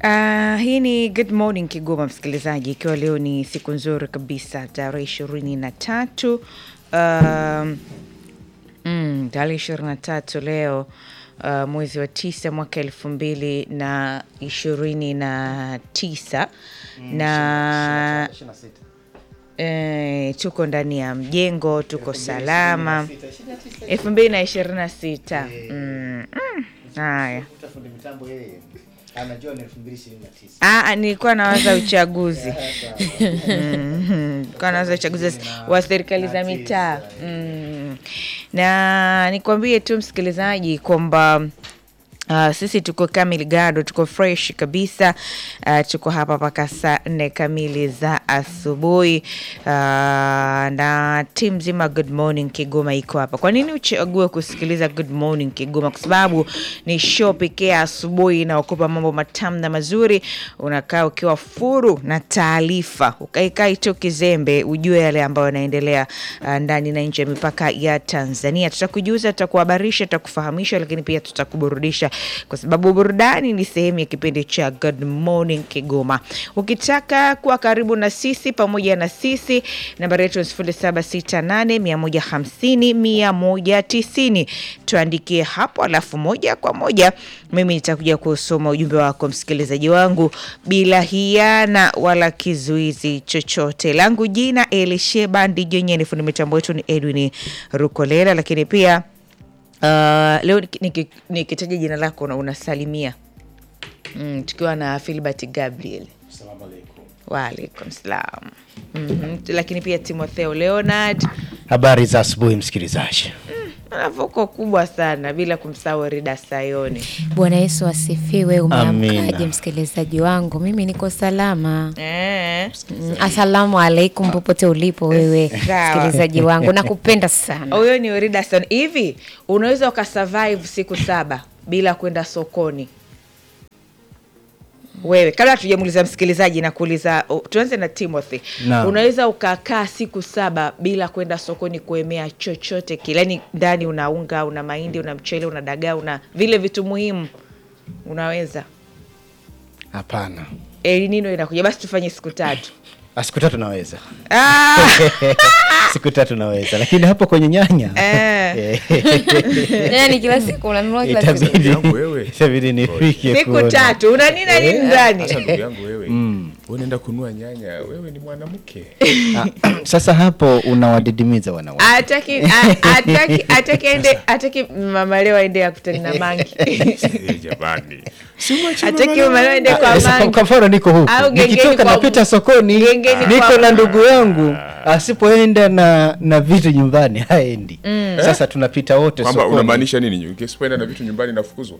Uh, hii ni Good Morning Kigoma, msikilizaji, ikiwa leo ni siku nzuri kabisa tarehe ishirini na tatu um, mm, tarehe ishirini na tatu leo uh, mwezi wa tisa mwaka elfu mbili na ishirini na tisa na eh, tuko ndani ya mjengo, tuko salama elfu mbili na ishirini na sita Mm, mm, haya Ah, nilikuwa nawaza uchaguzi Mhm, nilikuwa nawaza uchaguzi wa serikali za mitaa Mm. na nikwambie tu msikilizaji kwamba Uh, sisi tuko kamili gado, tuko fresh kabisa. Uh, tuko hapa mpaka saa nne kamili za asubuhi uh, na timu nzima Good Morning Kigoma iko hapa. Kwa nini uchague kusikiliza Good Morning Kigoma? Kwa sababu ni show pekee asubuhi inaokupa mambo matamu na mazuri, unakaa ukiwa furu na taarifa, ukaikai tu kizembe, ujue yale ambayo yanaendelea uh, ndani na nje ya mipaka ya Tanzania. Tutakujuza, tutakuhabarisha, tutakufahamisha, lakini pia tutakuburudisha kwa sababu burudani ni sehemu ya kipindi cha Good Morning Kigoma. Ukitaka kuwa karibu na sisi pamoja na sisi, nambari yetu ni sifuri saba sita nane mia moja hamsini mia moja tisini. Tuandikie hapo, alafu moja kwa moja mimi nitakuja kusoma ujumbe wako msikilizaji wangu bila hiana wala kizuizi chochote. Langu jina Elisheba Ndijenye, fundi mitambo wetu ni Edwin Rukolela, lakini pia Uh, leo niki- nikitaja jina lako na unasalimia mm, tukiwa na Filbert Gabriel. Waalaikum salam. Mhm, Lakini pia Timotheo Leonard Habari za asubuhi msikilizaji. anavuko kubwa sana bila kumsahau Rida Sayoni. Bwana Yesu asifiwe. Umeamkaje Amina. msikilizaji wangu? Mimi niko salama. Eh, Mm, Asalamu alaikum popote ulipo wewe Sawa. msikilizaji wangu, nakupenda sana. huyo ni Rida Sayoni. Hivi unaweza ukasurvive siku saba bila kwenda sokoni? Wewe kabla tujamuuliza msikilizaji na kuuliza, oh, tuanze na Timothy. Naam. Unaweza ukakaa siku saba bila kwenda sokoni kuemea chochote kile, yaani ndani una unga, una mahindi, una mchele, una dagaa, una vile vitu muhimu, unaweza? Hapana, El Nino inakuja, basi tufanye siku tatu. Ah, siku tatu naweza, Ah! siku tatu naweza, lakini hapo kwenye nyanya Eh. Yani kila siku unanunua kila siku. itabidi yangu wewe. itabidi nifike siku kuona. tatu una nini na nini ndani? Sasa ndugu yangu wewe, unaenda kununua nyanya, wewe ni mwanamke. Ah, Sasa hapo unawadidimiza wanawake. Ataki a- ataki ataki ende ataki mama leo aende akutani na mangi. Eh, Jamani, si mwache Ataki mama mama leo aende Ah, kwa sasa kwa- mangi. kwa mfano niko huku Au gengeni nikitoka kwa- napita sokoni gengeni niko kwa- na ndugu yangu asipoenda na na vitu nyumbani haendi sasa tunapita wote kwamba sokoni unamaanisha nini? Ukisipoenda na vitu nyumbani nafukuzwa.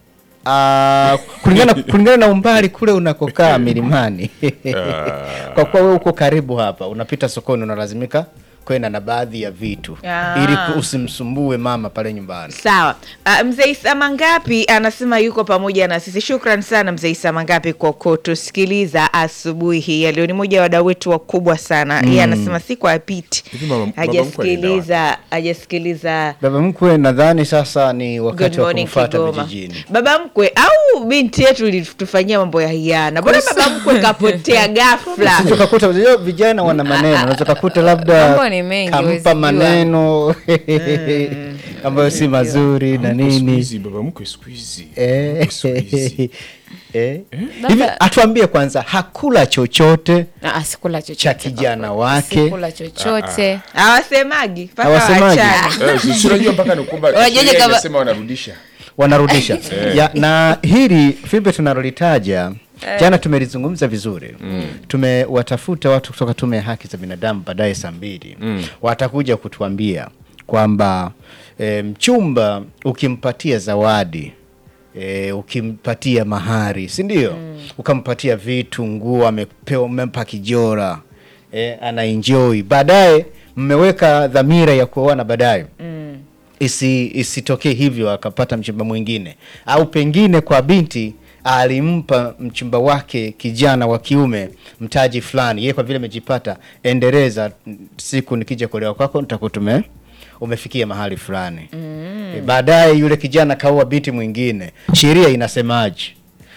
Ah, kulingana kulingana na umbali kule unakokaa milimani kwa kuwa wewe uko karibu hapa unapita sokoni unalazimika kwenda na baadhi ya vitu Ah. ili ku- usimsumbue mama pale nyumbani Sawa. Uh, mzee Isa Mangapi anasema yuko pamoja na sisi. Shukran sana mzee Isa Mangapi kwa kutusikiliza asubuhi hii ya leo. Ni mmoja wa wadau wetu wakubwa sana. Yeye anasema siku apiti Hivi mama- baba mkwe hajasikiliza hajasikiliza baba mkwe nadhani sasa ni Good wakati wa morning kumfuata Kigoma. vijijini Baba mkwe au binti yetu ilitufanyia mambo ya hiana. Mbona baba mkwe kapotea ghafla? Unaweza ukakuta unajua vijana wana maneno unaweza ukakuta labda Mambo ni mengi, huwezi kampa jua. maneno ambayo si mazuri na Siku nini hizi baba mkwe siku hizi. Eh, Siku hizi. eh. Baba- hivi atuambie kwanza hakula chochote Ah, sikula chochote. cha kijana wake Sikula chochote. Hawasemagi mpaka Hawasemagi. waachane. Eh, si- si unajua mpaka ni kwamba Wajeje sheria kama- inasema wanarudisha. wanarudisha ya, na hili fimbe tunalolitaja jana tumelizungumza vizuri tumewatafuta watu kutoka tume ya haki za binadamu baadaye saa mbili watakuja kutuambia kwamba e, mchumba ukimpatia zawadi E, ukimpatia mahari si ndio ukampatia vitu nguo amepewa umempa kijora e, ana enjoy baadaye mmeweka dhamira ya kuoana baadaye isi isitokee hivyo akapata mchumba mwingine au pengine kwa binti alimpa mchumba wake kijana wa kiume mtaji fulani yeye kwa vile amejipata endeleza siku nikija kuolewa kwako nitakutume umefikia mahali fulani mm. e, baadaye yule kijana kaua binti mwingine sheria inasemaje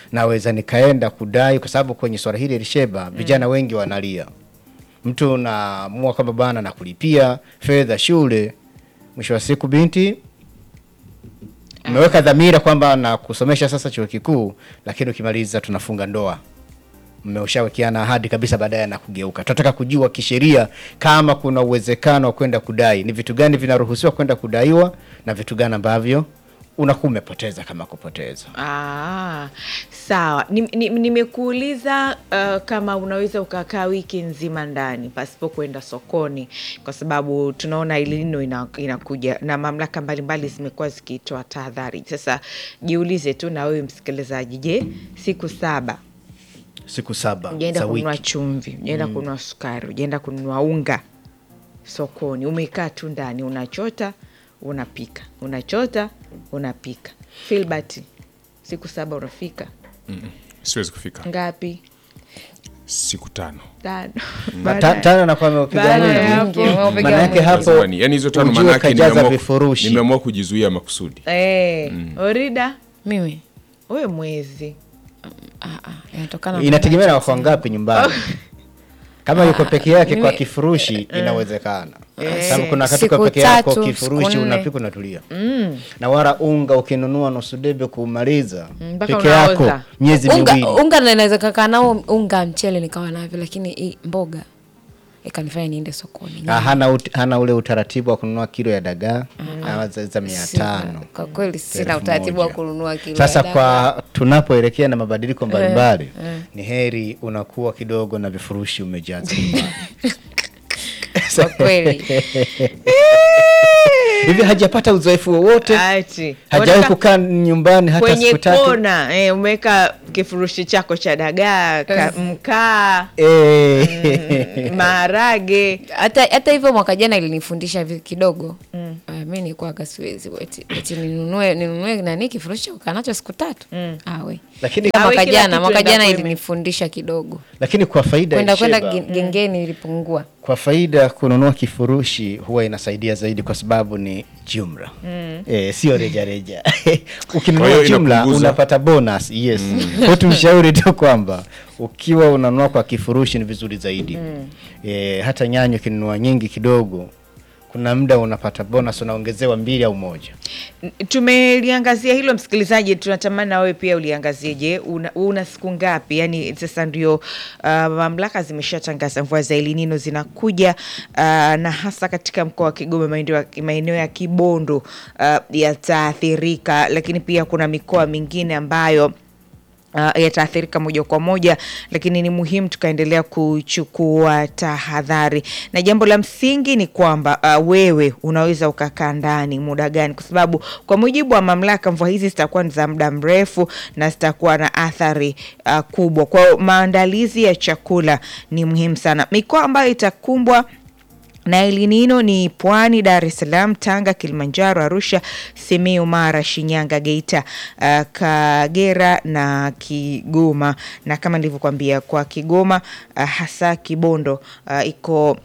naweza nikaenda kudai, kwa sababu kwenye swala hili Elisheba, vijana wengi wanalia. Mtu unaamua kwamba bana nakulipia fedha shule, mwisho wa siku binti umeweka dhamira kwamba na kusomesha sasa chuo kikuu, lakini ukimaliza tunafunga ndoa mmeshawekeana ahadi kabisa, baadaye na kugeuka. Tunataka kujua kisheria kama kuna uwezekano wa kwenda kudai, ni vitu gani vinaruhusiwa kwenda kudaiwa na vitu gani ambavyo unakuwa umepoteza kama kupoteza. Ah, sawa. Nim- nim- Nimekuuliza uh, kama unaweza ukakaa wiki nzima ndani pasipo kwenda sokoni, kwa sababu tunaona El Nino ina, inakuja na mamlaka mbalimbali zimekuwa zikitoa tahadhari. Sasa jiulize tu na wewe msikilizaji, je, siku saba Siku saba ujaenda za kununua wiki chumvi, ujaenda kununua sukari, ujaenda kununua unga sokoni, umekaa tu ndani, unachota unapika, unachota unapika. Filbert, siku saba unafika siwezi kufika ngapi? siku tano Tano. Ma- Baada ta- ya- tano anakuwa ameupiga baada ya mwingi. hapo- Umepiga Maana yake mwingi. hapo Lazima ni- yani hizo tano ujue manake kajaza nimeamua- vifurushi. nimeamua kujizuia makusudi Eh, Orida, mimi we mwezi ah, ah, inatokana inategemea na wako wangapi nyumbani. Kama yuko peke yake kwa mimi- kifurushi inawezekana, sababu Si- kuna wakati siku uko peke yako tatu, kifurushi siku nne. unapika unatulia, na wala unga ukinunua nusu debe kumaliza mpaka peke unaoza. yako miezi unga, miwili unga naweza kakaa nao unga mchele nikawa navyo lakini hii mboga ikanifanya niende sokoni Ah, hana, ut, hana ule utaratibu wa kununua kilo ya dagaa na za za mia Sina- tano kwa kweli sina elfu utaratibu wa moja. kununua kilo Sasa ya dagaa. kwa tunapoelekea na mabadiliko mbalimbali ni heri unakuwa kidogo na vifurushi umejaza nyumbani. kwa kweli hivi hajapata uzoefu wowote ati hajawahi Unataka- kukaa nyumbani hata kwenye siku tatu kona eh, umeweka kifurushi chako cha dagaa ka, mkaa Eh. maharage hata hata hivyo mwaka jana ilinifundisha vi- kidogo mm. uh, mi nikuaga siwezi eti, eti ninunue ninunue nani kifurushi cha kukaa nacho siku tatu mm. awe lakini, Awe mwaka kila jana kitu mwaka endapo jana ime- ilinifundisha kidogo lakini kwa faida ya kwenda kwenda Sheba, gen- gengeni ilipungua kwa faida kununua kifurushi huwa inasaidia zaidi kwa sababu ni jumla mm. e, sio rejareja Kwa ukinunua hiyo jumla inapunguza. unapata bonus yes mm. kwa tumshauri tu kwamba ukiwa unanunua kwa kifurushi ni vizuri zaidi mm. e, hata nyanya ukinunua nyingi kidogo kuna muda unapata bonus unaongezewa mbili au moja tumeliangazia hilo msikilizaji tunatamani na wewe pia uliangazie je una, una siku ngapi yani sasa ndio uh, mamlaka zimeshatangaza mvua za elinino zinakuja uh, na hasa katika mkoa wa kigoma maeneo ya- maeneo ya kibondo uh, yataathirika lakini pia kuna mikoa mingine ambayo Uh, yataathirika moja kwa moja, lakini ni muhimu tukaendelea kuchukua tahadhari, na jambo la msingi ni kwamba uh, wewe unaweza ukakaa ndani muda gani, kwa sababu kwa mujibu wa mamlaka mvua hizi zitakuwa ni za muda mrefu na zitakuwa na athari uh, kubwa. Kwa hiyo maandalizi ya chakula ni muhimu sana. Mikoa ambayo itakumbwa na elinino ni Pwani, Dar es Salaam, Tanga, Kilimanjaro, Arusha, Simiyu, Mara, Shinyanga, Geita, uh, Kagera na Kigoma. Na kama nilivyokuambia kwa Kigoma uh, hasa Kibondo uh, iko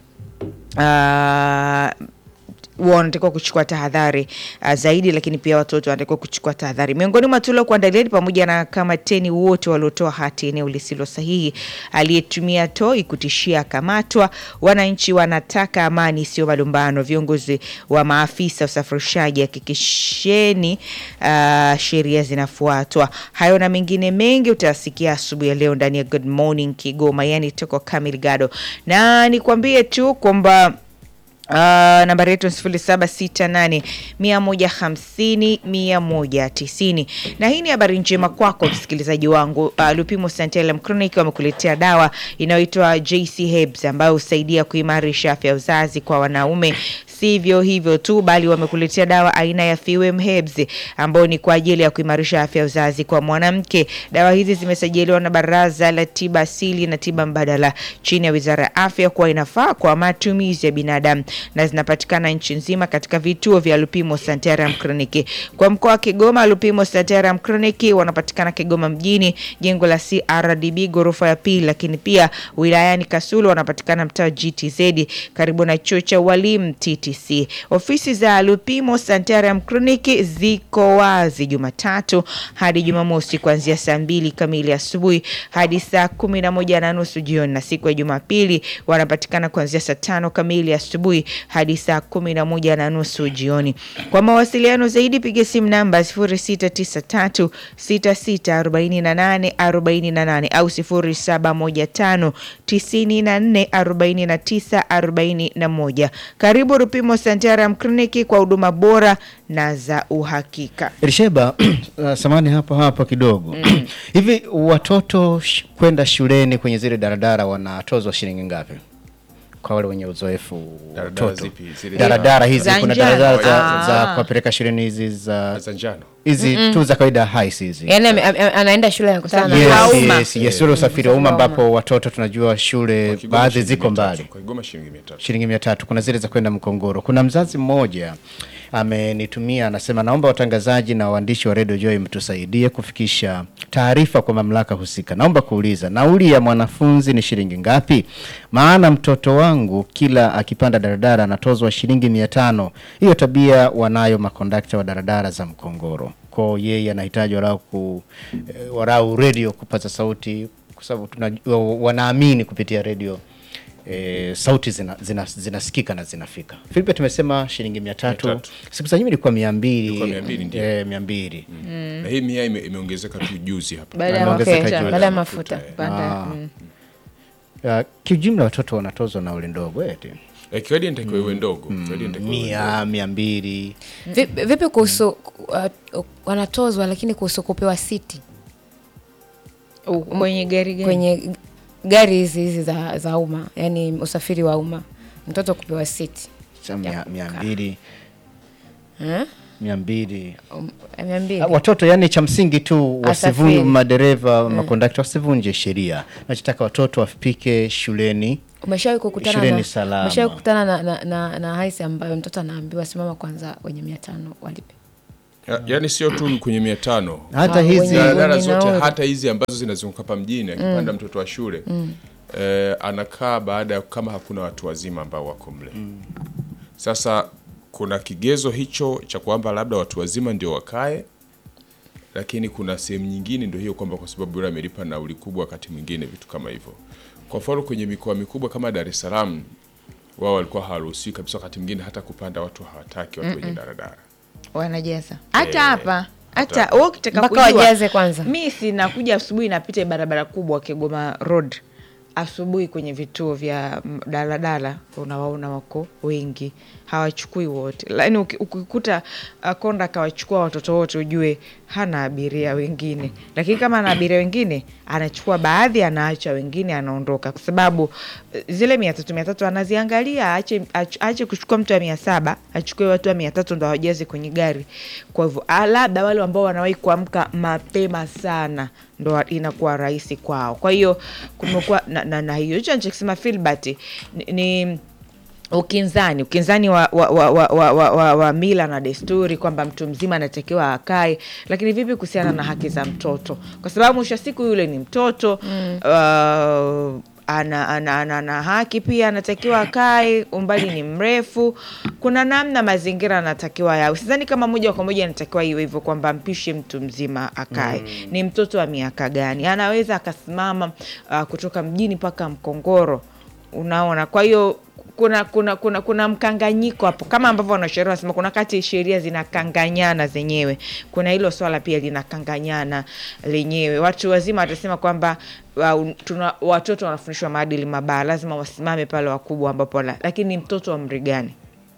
uh, wanatakiwa kuchukua tahadhari uh, zaidi, lakini pia watoto wanatakiwa kuchukua tahadhari. Miongoni mwa tulio kuandalia ni pamoja na kamateni wote waliotoa hati eneo lisilo sahihi, aliyetumia toi kutishia akamatwa. Wananchi wanataka amani, sio malumbano. Viongozi wa maafisa usafirishaji, hakikisheni uh, sheria zinafuatwa. Hayo na mengine mengi utayasikia asubuhi ya leo ndani ya Good Morning Kigoma, yani toko Kamil Gado, na nikwambie tu kwamba Uh, nambari yetu ni sifuri saba sita nane mia moja hamsini mia moja tisini na hii ni habari njema kwako msikilizaji wangu. Uh, Lupimo Santelem Clinic wamekuletea dawa inayoitwa JC Herbs ambayo husaidia kuimarisha afya ya uzazi kwa wanaume. Sivyo hivyo tu, bali wamekuletea dawa aina ya Fewem Herbs ambayo ni kwa ajili ya kuimarisha afya ya uzazi kwa mwanamke. Dawa hizi zimesajiliwa na Baraza la Tiba Asili na Tiba Mbadala chini ya Wizara ya Afya kuwa inafaa kwa matumizi ya binadamu na zinapatikana nchi nzima katika vituo vya Lupimo Santarum Clinic. Kwa mkoa wa Kigoma, Lupimo Santarum Clinic wanapatikana Kigoma mjini, jengo la CRDB ghorofa ya pili, lakini pia wilayani Kasulu wanapatikana mtaa wa GTZ karibu na chuo cha walimu TTC. TTC. Ofisi za Lupimo Santarum Clinic ziko wazi Jumatatu hadi Jumamosi kuanzia saa mbili kamili asubuhi hadi saa kumi na moja na nusu jioni, na siku ya Jumapili wanapatikana kuanzia saa tano kamili asubuhi hadi saa kumi na moja na nusu jioni. Kwa mawasiliano zaidi piga simu namba 0693 6648 48 au 0715 94 49 41. Karibu Rupimo Santarum Clinic kwa huduma bora na za uhakika. Elisheba, uh, samani hapo hapo kidogo hivi watoto sh kwenda shuleni kwenye zile daradara wanatozwa shilingi ngapi kwa wale wenye uzoefu Daradara watoto? zipi? Zile daradara hizi za kuna njano. daradara za, Ah. za kuwapeleka shuleni hizi za za njano hizi tu za kawaida haisi hizi yaani ame- ame- anaenda shule anakutana na Yes. wa Yes, umma. yes, yes, ule usafiri wa umma ambapo watoto tunajua shule Kwa Kigoma baadhi shilingi ziko mia tatu. mbali kwa Kigoma shilingi mia tatu shilingi mia tatu kuna zile za kwenda Mkongoro. Kuna mzazi mmoja amenitumia anasema, naomba watangazaji na waandishi wa Radio Joy mtusaidie kufikisha taarifa kwa mamlaka husika. Naomba kuuliza nauli ya mwanafunzi ni shilingi ngapi? Maana mtoto wangu kila akipanda daradara anatozwa shilingi mia tano. Hiyo tabia wanayo makondakta wa daradara za Mkongoro. Kwa yeye anahitaji walau ku eh, walau radio kupaza sauti, kwa sababu tunajua wanaamini kupitia radio e, sauti zinasikika zina, zinasikika na zinafika. Filipe tumesema shilingi mia tatu. Mia tatu. Siku za nyuma ilikuwa mia Ilikuwa mia mbili, mbili ndio. eh, mia mbili na hii mia ime- imeongezeka tu juzi hapa Baada ya Anaongezeka mafuta. juu. baada ya mafuta Panda, Ah. mm. Uh, kiujumla watoto wanatozwa nauli ndogo eti Eh, kiwadi inatakiwa iwe ndogo kiwadi inatakiwa iwe ndogo. mia mia mbili Vipi vipi kuhusu uh, wanatozwa lakini kuhusu kupewa siti U- Kwenye gari gani? kwenye gari hizi hizi za, za umma yani usafiri wa umma mtoto kupewa siti sa mia, mia mbili Eh? mia mbili Um, mia mbili Ah, watoto yani cha msingi tu wasivunje Asafiri. madereva makondakta wasivunje sheria nachotaka watoto wafike shuleni umeshawahi kukutana Shuleni na salama. umeshawahi kukutana na, na, na, na haisi ambayo mtoto anaambiwa simama kwanza wenye mia tano walipe Ya- yaani sio tu kwenye mia tano hata Ah, hizi wenye- daladala wenye zote nauli. hata hizi ambazo zinazunguka hapa mjini akipanda mtoto wa shule eh, anakaa baada ya kama hakuna watu wazima ambao wako mle sasa kuna kigezo hicho cha kwamba labda watu wazima ndio wakae lakini kuna sehemu nyingine ndio hiyo kwamba kwa sababu yule amelipa nauli kubwa wakati mwingine vitu kama hivyo kwa mfano kwenye mikoa mikubwa kama Dar es Salaam wao walikuwa hawaruhusiwi kabisa wakati mwingine hata kupanda watu hawataki watu wenye daradara wanajaza hata Eh, hapa hata hata- wewe ukitaka Mpaka kujua wajaze kwanza. mi sinakuja asubuhi napita barabara kubwa Kigoma Road asubuhi kwenye vituo vya mm, daladala unawaona wako wengi hawachukui wote lakini uki- ukikuta uh, konda akawachukua watoto wote ujue hana abiria wengine lakini kama ana abiria wengine anachukua baadhi anaacha wengine anaondoka kwa sababu eh, zile mia tatu mia tatu anaziangalia aache, ach- aache kuchukua mtu wa mia saba achukue watu wa mia tatu ndo awajaze kwenye gari kwa hivyo ah, labda wale ambao wanawahi kuamka mapema sana ndo wa- inakuwa rahisi kwao kwa hiyo kumekuwa na, na, na hiyo hicho anachokisema filbert ni, ni ukinzani ukinzani wa, wa, wa, wa, wa, wa, wa, wa mila na desturi kwamba mtu mzima anatakiwa akae lakini vipi kuhusiana na haki za mtoto kwa sababu mwisho wa siku yule ni mtoto mm. uh, ana, ana, ana, ana haki pia anatakiwa akae umbali ni mrefu kuna namna mazingira anatakiwa yawe sidhani kama moja kwa moja anatakiwa iwe hivyo kwamba mpishe mtu mzima akae mm. ni mtoto wa miaka gani anaweza akasimama uh, kutoka mjini mpaka mkongoro unaona kwa hiyo kuna kuna kuna kuna mkanganyiko hapo kama ambavyo wanasheria wanasema kuna kati sheria zinakanganyana zenyewe kuna hilo swala pia linakanganyana lenyewe watu wazima watasema kwamba uh, tuna watoto wanafundishwa maadili mabaya lazima wasimame pale wakubwa ambapo la, lakini mtoto wa mri gani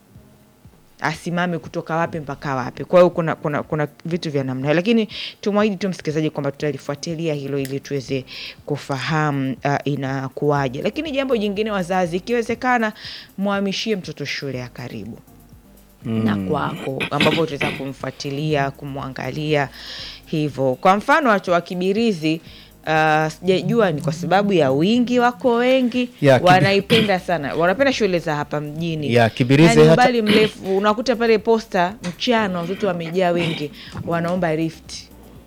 asimame kutoka wapi mpaka wapi kwa hiyo kuna, kuna, kuna vitu vya namna hiyo lakini tumwahidi tu msikilizaji kwamba tutalifuatilia hilo ili tuweze kufahamu uh, inakuwaje lakini jambo jingine wazazi ikiwezekana mwhamishie mtoto shule ya karibu mm. na kwako ambapo utaweza kumfuatilia kumwangalia hivyo kwa mfano watu wa kibirizi Uh, sijajua ni kwa sababu ya wingi wako wengi Ya, Kibi- wanaipenda sana wanapenda shule za hapa mjini Ya, Kibirizi Yaani hata- umbali mrefu unakuta pale posta mchana watoto wamejaa wengi wanaomba rift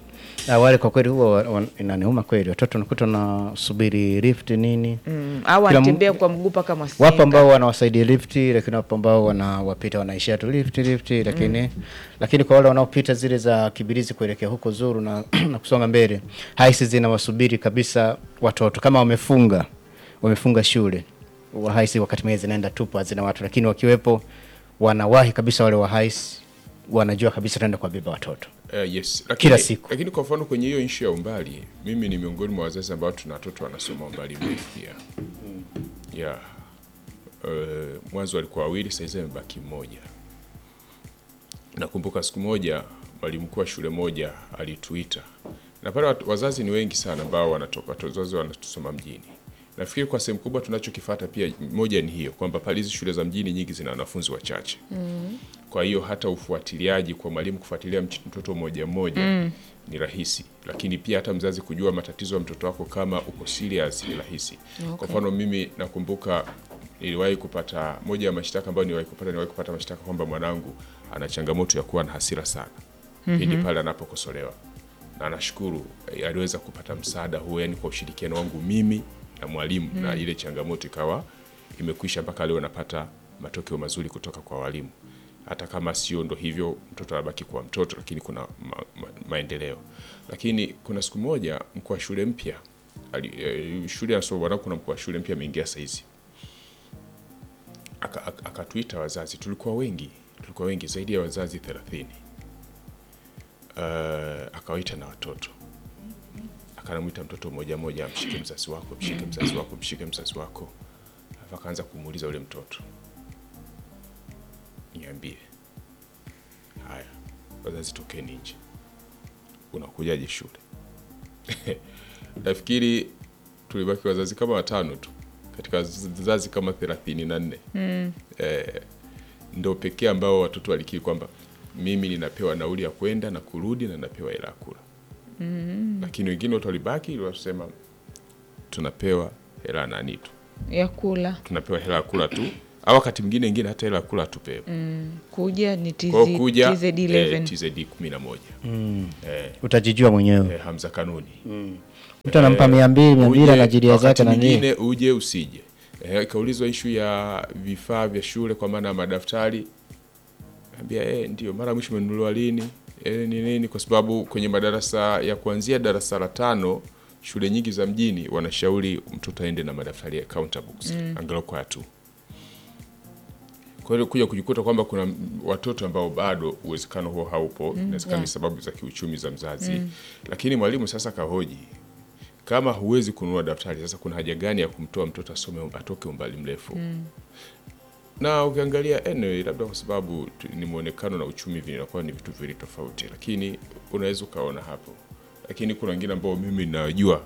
awali kwa kweli huwa wa- wa- inaniuma kweli watoto nakuta wanasubiri lift nini mm. au Kila m- anatembea kwa mguu mpaka wapo Mwasenga. ambao wanawasaidia lifti lakini wapo ambao wanawapita wanaishia tu lifti lifti lakini lakini kwa wale wanaopita zile za kibirizi kuelekea huko zuru na, na kusonga mbele haisi zinawasubiri kabisa watoto kama wamefunga wamefunga shule wa haisi wakati mwingine zinaenda tupu hazina watu lakini wakiwepo wanawahi kabisa wale wa haisi wanajua kabisa taenda kuwabeba watoto Uh, yes. Lakini, Kila siku. Lakini kwa mfano kwenye hiyo issue ya umbali, mimi ni miongoni mwa wazazi ambao tuna watoto wanasoma umbali mrefu pia. Yeah. Uh, mwanzo walikuwa wawili, sasa hivi amebaki mmoja. Nakumbuka siku moja mwalimu mkuu wa shule moja alituita, na pale watu- wazazi ni wengi sana ambao wanatoka wazazi wanatusoma mjini. Nafikiri kwa sehemu kubwa tunachokifata pia moja ni hiyo kwamba pale hizi shule za mjini nyingi zina wanafunzi wachache kwa hiyo hata ufuatiliaji kwa mwalimu kufuatilia mch- mtoto mmoja mmoja ni rahisi, lakini pia hata mzazi kujua matatizo ya mtoto wako kama uko serious ni rahisi. Kwa mfano mimi nakumbuka niliwahi kupata moja ya mashtaka ambayo niliwahi kupata, niliwahi kupata mashtaka kwamba mwanangu ana changamoto ya kuwa na hasira sana pindi pale anapokosolewa, na nashukuru eh, aliweza kupata msaada huo, yani kwa ushirikiano wangu mimi na mwalimu na ile changamoto ikawa imekwisha mpaka leo napata matokeo mazuri kutoka kwa walimu hata kama sio ndo hivyo mtoto anabaki kuwa mtoto lakini kuna ma, ma, maendeleo lakini kuna siku moja mkuu wa shule mpya ali- eh, shule anasoma bwana kuna mkuu wa shule mpya ameingia saizi Aka- aka- akatuita wazazi tulikuwa wengi tulikuwa wengi zaidi ya wazazi thelathini uh, akawaita na watoto akanamwita mtoto mmoja mmoja amshike mzazi wako mshike mzazi wako mshike mzazi wako alafu akaanza kumuuliza ule mtoto niambie haya wazazi tokeni nje unakujaje shule nafikiri tulibaki wazazi kama watano tu katika wazazi kama thelathini na nne eh, ndo pekee ambao watoto walikiri kwamba mimi ninapewa nauli ya kwenda na kurudi na napewa hela ya kula lakini wengine wote walibaki wasema tunapewa hela ya nani tu ya kula tunapewa hela ya kula tu au wakati mwingine ingine hata hela ya kula tupewe kuja ni TZ, kwa hiyo kuja TZD11 eh, TZD kumi na moja eh, utajijua mwenyewe eh, Hamza Kanuni mtu anampa mia mbili mia mbili Uje, anajilia wakati zake na nini mwingine uje usije. Eh, ikaulizwa ishu ya vifaa vya shule kwa maana ya madaftari, ambia eh, ndio mara mwisho umenunuliwa lini? Eh, ni nini? Kwa sababu kwenye madarasa ya kuanzia darasa la tano shule nyingi za mjini wanashauri mtoto aende na madaftari ya counter books angalau kwa tu. Kwa hiyo kuja kujikuta kwamba kuna m- watoto ambao bado uwezekano huo haupo, inawezekana ni sababu za kiuchumi za mzazi, lakini mwalimu sasa kahoji kama huwezi kununua daftari sasa kuna haja gani ya kumtoa mtoto asome atoke umbali mrefu na ukiangalia anyway, labda kwa sababu tu- ni mwonekano na uchumi vinakuwa ni vitu viwili tofauti lakini unaweza ukaona hapo lakini kuna wengine ambao mimi najua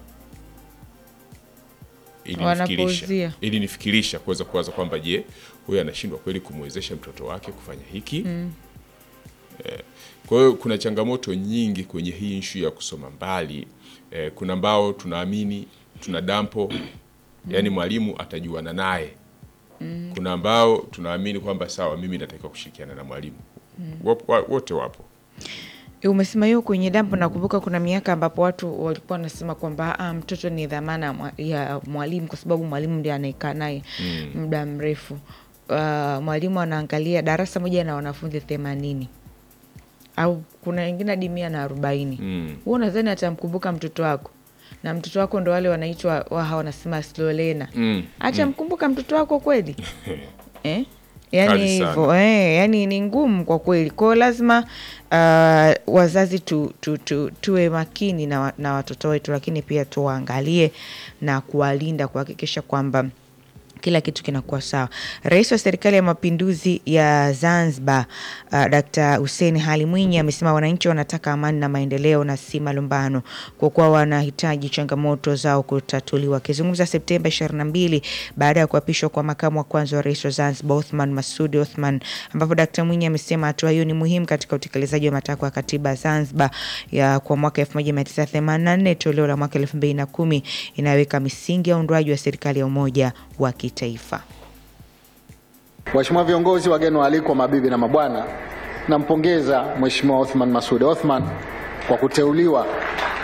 ilinifikirisha Wanapuuzia. ilinifikirisha kuweza kuwaza kwamba je huyu anashindwa kweli kumwezesha mtoto wake kufanya hiki Eh, kwa hiyo kuna changamoto nyingi kwenye hii nshu ya kusoma mbali eh, kuna ambao tunaamini tuna dampo yani mwalimu atajuana naye kuna ambao tunaamini kwamba sawa mimi natakiwa kushirikiana na mwalimu Wapo- wa- wote wapo umesema hiyo kwenye dampo nakumbuka kuna miaka ambapo watu walikuwa wanasema kwamba ah, mtoto ni dhamana ya mwa- ya mwalimu kwa sababu mwalimu ndiye anaekaa naye muda mrefu uh, mwalimu anaangalia darasa moja na wanafunzi themanini au kuna wengine hadi mia na arobaini Mm. huo nadhani atamkumbuka mtoto wako na mtoto wako ndo wale wanaitwa waha wanasema slolena Mm, atamkumbuka mtoto wako kweli eh? Kali yani sana. hivyo eh, yani ni ngumu kwa kweli kwao lazima uh, wazazi tu, tu, tu, tuwe makini na, wa- na watoto wetu lakini pia tuwaangalie na kuwalinda kuhakikisha kwamba kila kitu kinakuwa sawa. Rais wa Serikali ya Mapinduzi ya Zanzibar uh, Dkt. Hussein Ali Mwinyi amesema wananchi wanataka amani na maendeleo na si malumbano, kwa kuwa wanahitaji changamoto zao kutatuliwa. Akizungumza Septemba 22 baada ya kuapishwa kwa makamu wa kwanza wa rais wa Zanzibar Othman Masudi Othman, ambapo Dkt. Mwinyi amesema hatua hiyo ni muhimu katika utekelezaji wa matakwa ya katiba ya Zanzibar ya kwa mwaka 1984 toleo la mwaka 2010 inayoweka misingi ya uundwaji wa serikali ya umoja wa kitaifa. Waheshimiwa viongozi, wageni waalikwa, mabibi na mabwana, nampongeza Mheshimiwa Othman Masoud Othman kwa kuteuliwa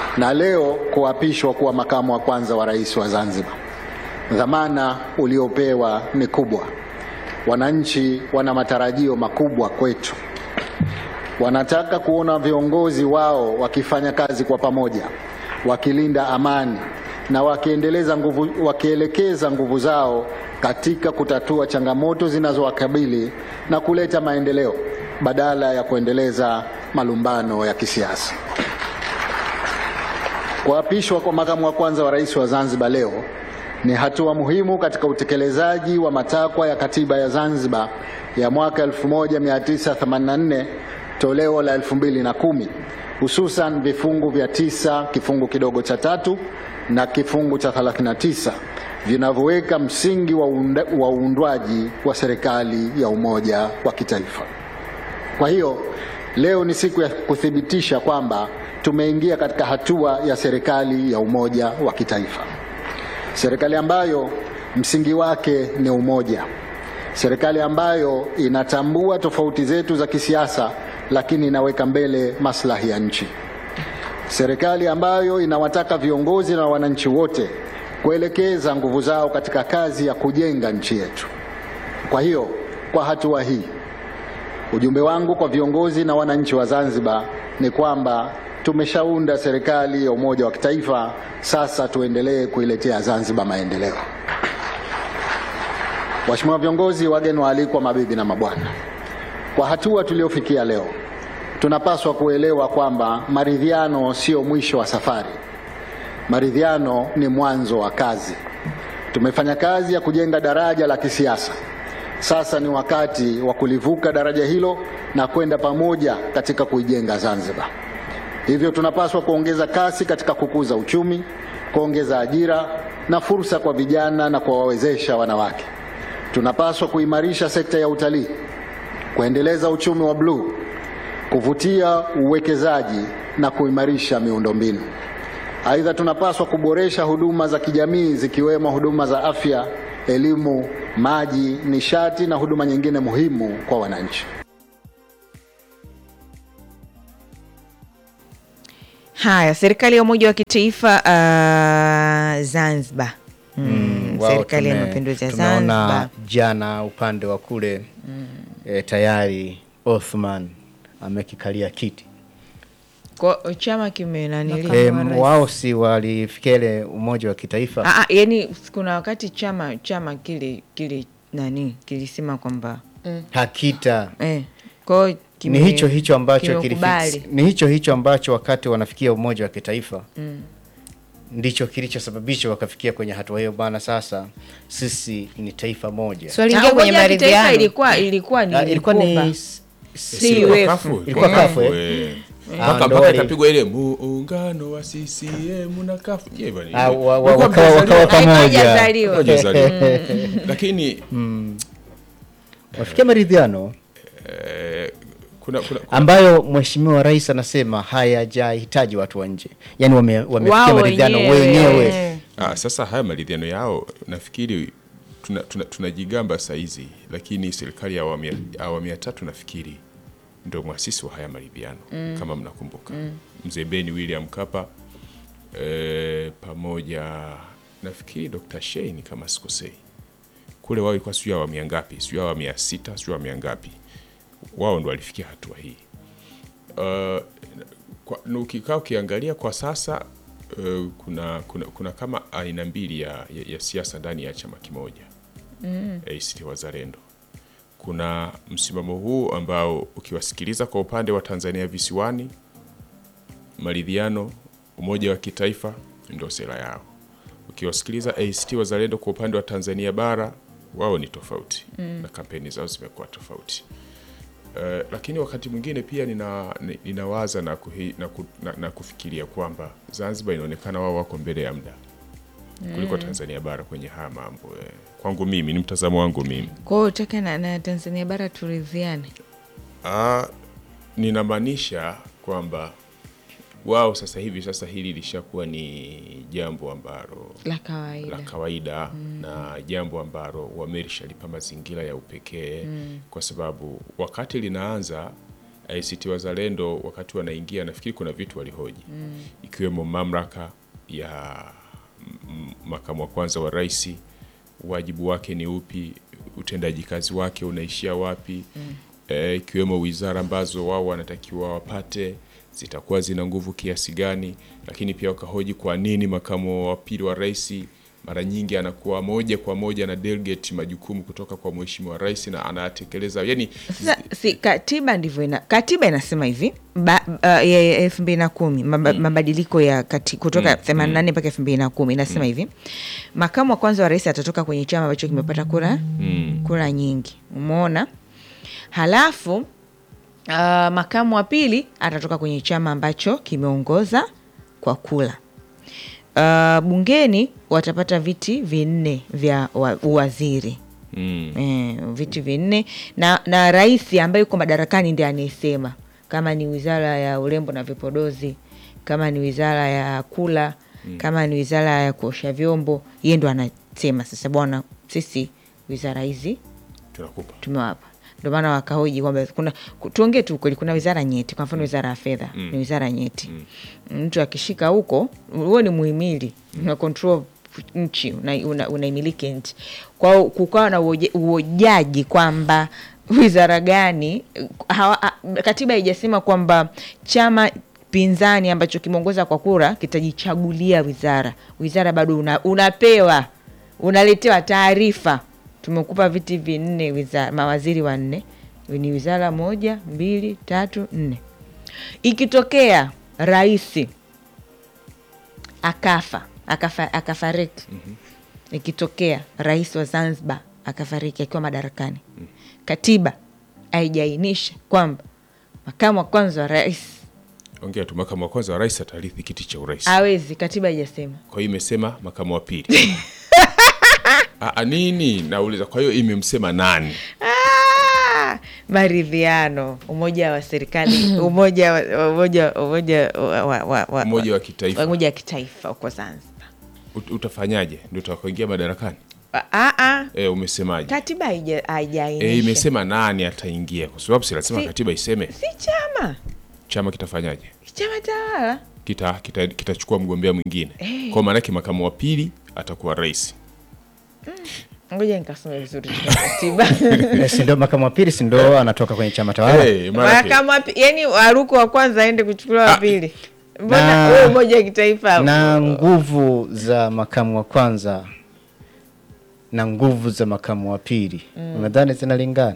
na leo kuapishwa kuwa makamu wa kwanza wa rais wa Zanzibar. Dhamana uliopewa ni kubwa. Wananchi wana matarajio makubwa kwetu. Wanataka kuona viongozi wao wakifanya kazi kwa pamoja, wakilinda amani na wakiendeleza nguvu, wakielekeza nguvu zao katika kutatua changamoto zinazowakabili na kuleta maendeleo badala ya kuendeleza malumbano ya kisiasa. Kuapishwa kwa makamu wa kwanza wa rais wa Zanzibar leo ni hatua muhimu katika utekelezaji wa matakwa ya katiba ya Zanzibar ya mwaka 1984 toleo la 2010 hususan vifungu vya tisa kifungu kidogo cha tatu na kifungu cha 39 vinavyoweka msingi wa uunda- wa uundwaji wa serikali ya umoja wa kitaifa. Kwa hiyo leo ni siku ya kuthibitisha kwamba tumeingia katika hatua ya serikali ya umoja wa kitaifa, serikali ambayo msingi wake ni umoja, serikali ambayo inatambua tofauti zetu za kisiasa, lakini inaweka mbele maslahi ya nchi, serikali ambayo inawataka viongozi na wananchi wote kuelekeza nguvu zao katika kazi ya kujenga nchi yetu. Kwa hiyo kwa hatua hii Ujumbe wangu kwa viongozi na wananchi wa Zanzibar ni kwamba tumeshaunda serikali ya umoja wa kitaifa, sasa tuendelee kuiletea Zanzibar maendeleo. Waheshimiwa viongozi, wageni waalikwa, mabibi na mabwana, kwa hatua tuliofikia leo, tunapaswa kuelewa kwamba maridhiano sio mwisho wa safari. Maridhiano ni mwanzo wa kazi. Tumefanya kazi ya kujenga daraja la kisiasa. Sasa ni wakati wa kulivuka daraja hilo na kwenda pamoja katika kuijenga Zanzibar. Hivyo tunapaswa kuongeza kasi katika kukuza uchumi, kuongeza ajira na fursa kwa vijana na kuwawezesha wanawake. Tunapaswa kuimarisha sekta ya utalii, kuendeleza uchumi wa bluu, kuvutia uwekezaji na kuimarisha miundombinu. Aidha, tunapaswa kuboresha huduma za kijamii zikiwemo huduma za afya, elimu, maji, nishati na huduma nyingine muhimu kwa wananchi. Haya, serikali ya umoja wa kitaifa uh, Zanzibar. Mm, Wao serikali ya tume- mapinduzi ya tumeona Zanzibar. jana upande wa kule eh, tayari Othman amekikalia kiti Kwa chama kimenanili Eh, wao si walifikia ile umoja wa kitaifa Ah, ah, yani kuna wakati chama chama kile kile nani kilisema kwamba hakita eh, kwao ni kime- hicho hicho ambacho kimekubali. kilifix, ni hicho hicho ambacho wakati wanafikia umoja wa kitaifa ndicho kilichosababisha wakafikia kwenye hatua hiyo bana sasa sisi ni taifa moja swali Ah, ingia kwenye umoja wa kitaifa maridhiano ilikuwa ilikuwa ni Ah, ilikuwa Mkumba. ni Si Ilikuwa wefu. kafu. Ilikuwa kafu, eh? Eh. Ah, mpaka ndo mpaka wale- ikapigwa ile muungano wa CCM na kafu Je, bwana, Ah, wa- wa- Ulikuwa wakawa- mjazaliwa? wakawa pamoja. Haijazaliwa. Hawajazaliwa. lakini wafikia maridhiano eh, kuna, kuna, kuna ambayo mheshimiwa rais anasema hayajahitaji watu wa nje yaani wame, wamefikia Wao maridhiano wenyewe. wenyewe Ah, sasa haya maridhiano yao nafikiri tunajigamba tuna, tunajigamba saizi, lakini serikali ya awamu ya- awamu ya tatu nafikiri ndio mwasisi wa haya maridhiano kama mnakumbuka mzee Beni William Mkapa eh, pamoja nafikiri Dr. Shein kama sikosei, kule wao ilikuwa sijui awamu ya ngapi, sijui awamu ya sita, sijui awamu ya ngapi, wao ndo walifikia hatua hii uh, kwa, na ukikaa ukiangalia kwa sasa uh, kuna, kuna, kuna kama aina mbili ya, ya, ya siasa ndani ya chama kimoja mm. ACT Wazalendo. Kuna msimamo huu ambao ukiwasikiliza kwa upande wa Tanzania visiwani, maridhiano, umoja wa kitaifa ndio sera yao. Ukiwasikiliza ACT Wazalendo kwa upande wa Tanzania bara, wao ni tofauti mm. na kampeni zao zimekuwa tofauti. Uh, lakini wakati mwingine pia nina, ni- ninawaza na, kuhi, na, ku, na, na kufikiria kwamba Zanzibar inaonekana wao wako mbele ya muda kuliko Tanzania bara kwenye haya mambo eh. Kwangu mimi ni mtazamo wangu mimi. Kwa hiyo utaka na, na Tanzania bara turidhiane. Ah, ninamaanisha kwamba wao sasa hivi sasa hili lishakuwa ni jambo ambalo La kawaida. la kawaida na jambo ambalo wamelishalipa mazingira ya upekee kwa sababu wakati linaanza ACT Wazalendo wakati wanaingia, nafikiri kuna vitu walihoji ikiwemo mamlaka ya m- makamu wa kwanza wa rais, wajibu wake ni upi, utendaji kazi wake unaishia wapi, eh, ikiwemo wizara ambazo wao wanatakiwa wapate zitakuwa zina nguvu kiasi gani, lakini pia wakahoji kwa nini makamu wa pili wa rais mara nyingi anakuwa moja kwa moja na delegate majukumu kutoka kwa mheshimiwa rais na anayatekeleza yani Sasa si katiba ndivyo ina, katiba inasema hivi ba, uh, ya ya elfu mbili na kumi maba, mabadiliko ya kati, kutoka themanini na nne mpaka elfu mbili na kumi inasema hivi makamu wa kwanza wa rais atatoka kwenye chama ambacho kimepata kura kura nyingi umeona halafu uh, makamu wa pili atatoka kwenye chama ambacho kimeongoza kwa kula uh, bungeni watapata viti vinne vya wa, uwaziri mm, eh, viti vinne na, na rais ambaye yuko madarakani ndiye anayesema kama ni wizara ya urembo na vipodozi kama ni wizara ya kula kama ni wizara ya kuosha vyombo yeye ndo anasema sasa bwana sisi wizara hizi tunakupa tumewapa ndio maana wakahoji kwamba kuna ku- tuongee tu kweli kuna wizara nyeti kwa mfano wizara ya fedha ni wizara nyeti mtu akishika huko huo ni muhimili una control nchi unaimiliki una, unaimiliki nchi kwao kukawa na uoje- uojaji kwamba wizara gani hawa, ha- katiba haijasema kwamba chama pinzani ambacho kimeongoza kwa kura kitajichagulia wizara wizara bado una, unapewa unaletewa taarifa tumekupa viti vinne wizara, mawaziri wanne ni wizara moja mbili tatu nne ikitokea rais akafa akafa akafariki ikitokea rais wa zanzibar akafariki akiwa madarakani katiba haijaainisha kwamba makamu wa kwanza wa rais ongea tu makamu wa kwanza wa rais atarithi kiti cha urais awezi katiba haijasema kwa hiyo imesema makamu wa pili Ah, ah, nini nauliza kwa hiyo imemsema nani Ah, maridhiano umoja wa serikali umoja wa- umoja umoja wa, wa, wa, wa, Umoja wa kitaifa. umoja wa kitaifa huko zanzibar Ut- utafanyaje ndio utakaoingia madarakani Ah, ah, ah. e, umesemaje katiba haija- haijainisha e, imesema nani ataingia kwa sababu si lazima Si- katiba iseme si chama chama kitafanyaje chama tawala kitachukua kita, kitachukua mgombea mwingine kwa maanake makamu wa pili atakuwa rais ngoja nikasome vizuri tena katiba Eh, si ndio makamu wa pili si ndio anatoka kwenye chama tawala Eh, maanake- mahakama wapi- yani waruko wa kwanza aende kuchukuliwa wa pili mbona Na- huo umoja wa kitaifa na nguvu za makamu wa kwanza na nguvu za makamu wa pili unadhani zinalingana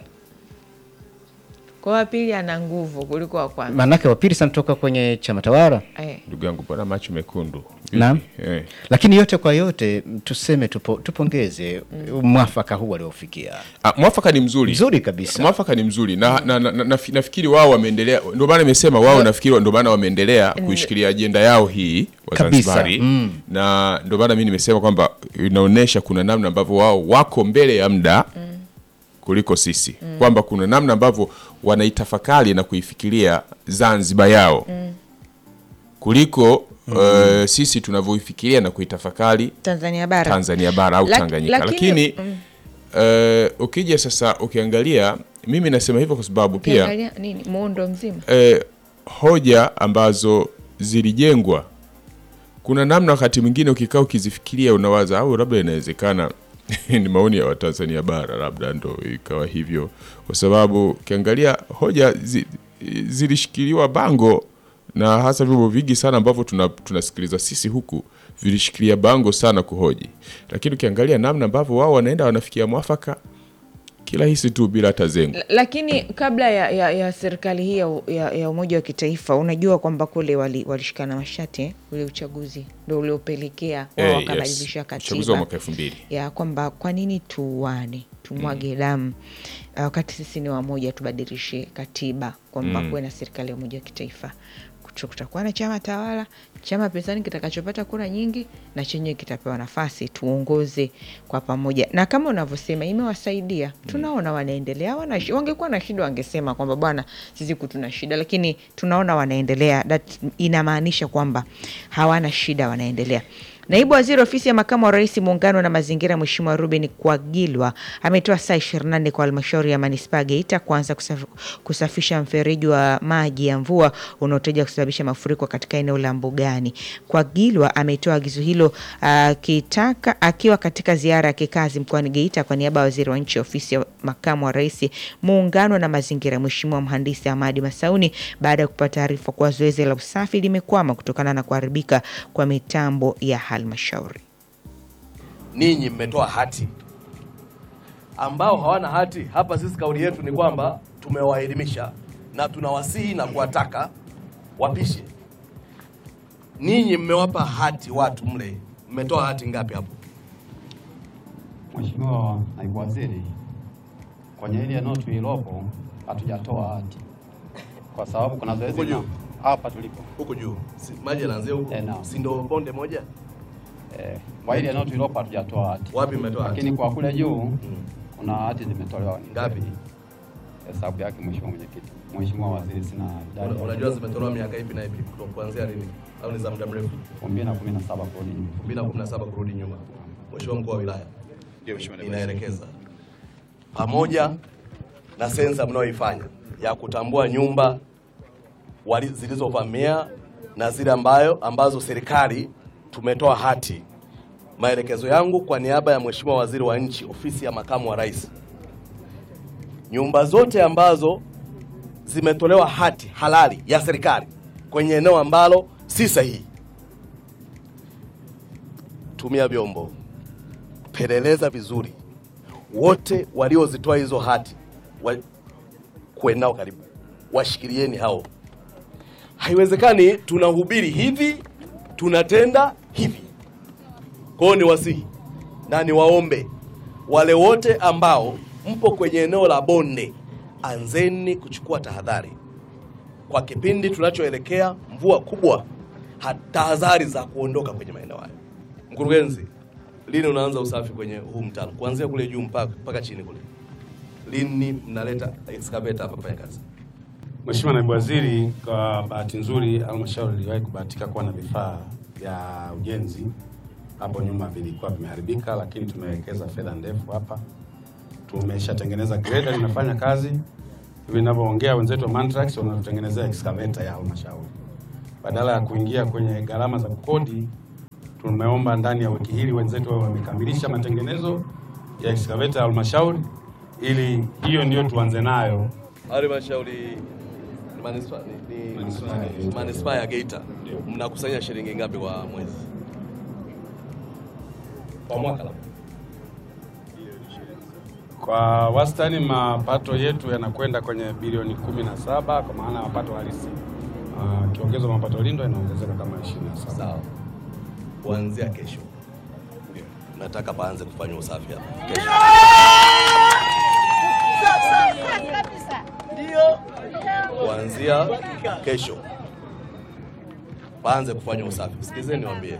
kwa wa pili ana nguvu kuliko wa kwanza maanake wa pili sanatoka kwenye chama tawala Eh. ndugu yangu mbona macho mekundu Naam. eh. lakini yote kwa yote m, tuseme tupo, tupongeze mwafaka huu waliofikia Ah, mwafaka ni mzuri Mzuri kabisa. mwafaka ni mzuri na, na, na, na, nafi- nafikiri wao wameendelea ndio maana nimesema wao nafikiri ndio maana wameendelea kuishikilia ajenda yao hii Kabisa, wazanzibari mm. na ndio maana mi nimesema kwamba inaonyesha kuna namna ambavyo wao wako mbele ya muda kuliko sisi kwamba kuna namna ambavyo wanaitafakari na kuifikiria zanzibar yao kuliko eh, sisi tunavyoifikiria na kuitafakari tanzania bara Tanzania bara au Laki- Tanganyika, lakini- lakini eh, ukija sasa ukiangalia, mimi nasema hivyo kwa sababu pia Ukiangalia nini muundo mzima eh, hoja ambazo zilijengwa, kuna namna wakati mwingine ukikaa ukizifikiria unawaza au labda inawezekana ni maoni ya Watanzania bara, labda ndo ikawa hivyo, kwa sababu ukiangalia hoja zi, zilishikiliwa bango na hasa vyombo vingi sana ambavyo tuna- tunasikiliza sisi huku vilishikilia bango sana kuhoji, lakini ukiangalia namna ambavyo wao wanaenda wanafikia mwafaka kirahisi tu bila hata zengo. L- lakini kabla ya, ya, ya serikali hii ya, ya, ya umoja wa kitaifa unajua kwamba kule wali- walishikana mashati eh? ule uchaguzi ndo uliopelekea wao Eh, wakabadilisha yes. Uchaguzi wa katiba mwaka elfu mbili ya kwamba kwa nini tuuane tumwage damu uh, wakati sisi ni wamoja tubadilishe katiba kwamba kuwe na serikali ya umoja wa kitaifa Kucho- kutakuwa na chama tawala chama pinzani kitakachopata kura nyingi na chenyewe kitapewa nafasi tuongoze kwa pamoja na kama unavyosema imewasaidia tunaona wanaendelea wana, wangekuwa na shida wangesema kwamba bwana sisi kutuna shida lakini tunaona wanaendelea that inamaanisha kwamba hawana shida wanaendelea Naibu Waziri Ofisi ya Makamu wa Rais Muungano na Mazingira, Mheshimiwa Ruben Kwagilwa ametoa saa 24 kwa halmashauri ya manispaa ya Geita kuanza kusaf, kusafisha mfereji wa maji ya mvua unaotaja kusababisha mafuriko katika eneo la Mbugani. Kwagilwa ametoa agizo hilo akitaka akiwa katika ziara ya kikazi mkoani Geita kwa niaba ya Waziri wa Nchi Ofisi ya Makamu wa Rais Muungano na Mazingira, Mheshimiwa Mhandisi Hamadi Masauni baada ya kupata taarifa kuwa zoezi la usafi limekwama kutokana na kuharibika kwa mitambo ya halmashauri. ninyi mmetoa hati ambao hawana hati. Hapa sisi kauli yetu ni kwamba tumewaelimisha na tunawasihi na kuwataka wapishe. Ninyi mmewapa hati watu mle, mmetoa hati ngapi hapo? Mheshimiwa Naibu Waziri, kwenye ile eneo tulilopo hatujatoa hati kwa sababu kuna zoezi Huko juu? na- hapa tulipo Huko juu si, maji yanaanzia huko, Eh, naam. si ndio bonde moja? eh, kwa ile eneo tulilopo hatujatoa hati, Wapi mmetoa hati? lakini kwa kule juu kuna hati zimetolewa. Ngapi? Hesabu yake Mheshimiwa Mwenyekiti. Mheshimiwa Waziri, sina idadi. Una- Unajua zimetolewa miaka ipi na ipi, kuto- kuanzia lini, au ni za muda mrefu? 2017 kurudi nyuma. 2017 kurudi nyuma. Mheshimiwa mkuu wa wilaya, inaelekeza pamoja na sensa mnayoifanya ya kutambua nyumba wali- zilizovamia na zile ambayo ambazo serikali tumetoa hati. Maelekezo yangu kwa niaba ya Mheshimiwa Waziri wa Nchi, Ofisi ya Makamu wa Rais, nyumba zote ambazo zimetolewa hati halali ya serikali kwenye eneo ambalo si sahihi, tumia vyombo, peleleza vizuri, wote waliozitoa hizo hati wa, kuweni nao karibu, washikilieni hao. Haiwezekani tunahubiri hivi tunatenda hivi. Kwa hiyo ni wasihi na niwaombe wale wote ambao mpo kwenye eneo la bonde, anzeni kuchukua tahadhari kwa kipindi tunachoelekea mvua kubwa, ha- tahadhari za kuondoka kwenye maeneo hayo. Mkurugenzi, lini unaanza usafi kwenye huu mtaro kuanzia kule juu mpaka mpaka chini kule? Lini mnaleta excavator hapa kufanya kazi? Mheshimiwa Naibu Waziri, kwa bahati nzuri halmashauri iliwahi kubahatika kuwa na vifaa vya ujenzi hapo nyuma vilikuwa vimeharibika, lakini tumewekeza fedha ndefu hapa, tumeshatengeneza grader linafanya kazi hivi ninavyoongea. Wenzetu wa Mantrax wanatutengenezea excavator ya halmashauri, badala ya kuingia kwenye gharama za kukodi. Tumeomba ndani ya wiki hili wenzetu wawe wamekamilisha matengenezo ya excavator ya halmashauri, ili hiyo ndio tuanze nayo Halmashauri ni manispaa ni, ni Manispaa ya Geita. manispaa ya Geita, mnakusanya shilingi ngapi kwa mwezi? Kwa mwaka labda? Kwa wastani mapato yetu yanakwenda kwenye bilioni kumi na saba kwa maana ya mapato halisi. Ah, Kiongezwa mapato lindo inaongezeka kama ishirini na saba. Sawa. Kuanzia kesho nataka paanze kufanya usafi hapa kesho. Kuanzia kesho paanze kufanya usafi. Sikizeni niwaambie,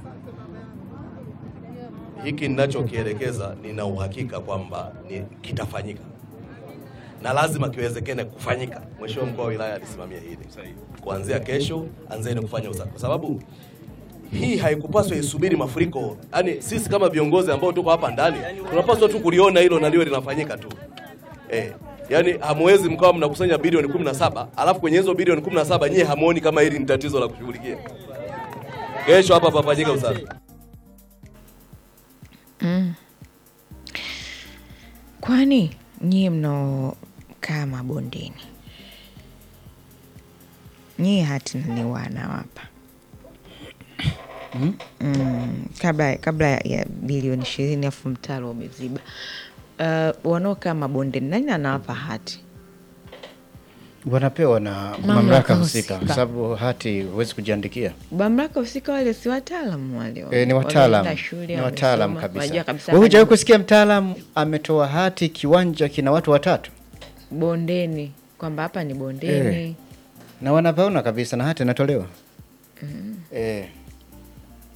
hiki ninachokielekeza nina uhakika kwamba ni kitafanyika na lazima kiwezekane kufanyika. Mheshimiwa mkuu wa wilaya alisimamia hili. Kuanzia kesho anzeni kufanya usafi, kwa sababu hii haikupaswa isubiri mafuriko. Yaani sisi kama viongozi ambao tuko hapa ndani tunapaswa tu kuliona hilo na liwe linafanyika tu eh. Yaani hamwezi mkawa mnakusanya bilioni 17 alafu kwenye hizo bilioni 17 nyie hamuoni kama hili ni tatizo la kushughulikia. Kesho hapa papanyika usafi. Kwani nyie mnaokaa mabondeni, nyie hati naliwana wapa mm, kabla, kabla ya bilioni ishirini afu mtaro umeziba. Uh, wanaokaa mabondeni nani anawapa hati? wanapewa na Mamlaka mamlaka husika, husika. kwa sababu hati huwezi kujiandikia. Mamlaka husika wale si wataalamu wale, E, ni wataalam, wameenda shule, ni wataalam wamesoma, wanajua kabisa. kabisa Wewe hujawahi hadi kusikia mtaalam ametoa hati kiwanja kina watu watatu bondeni kwamba hapa ni bondeni Eh. na wanapaona kabisa na hati inatolewa eh.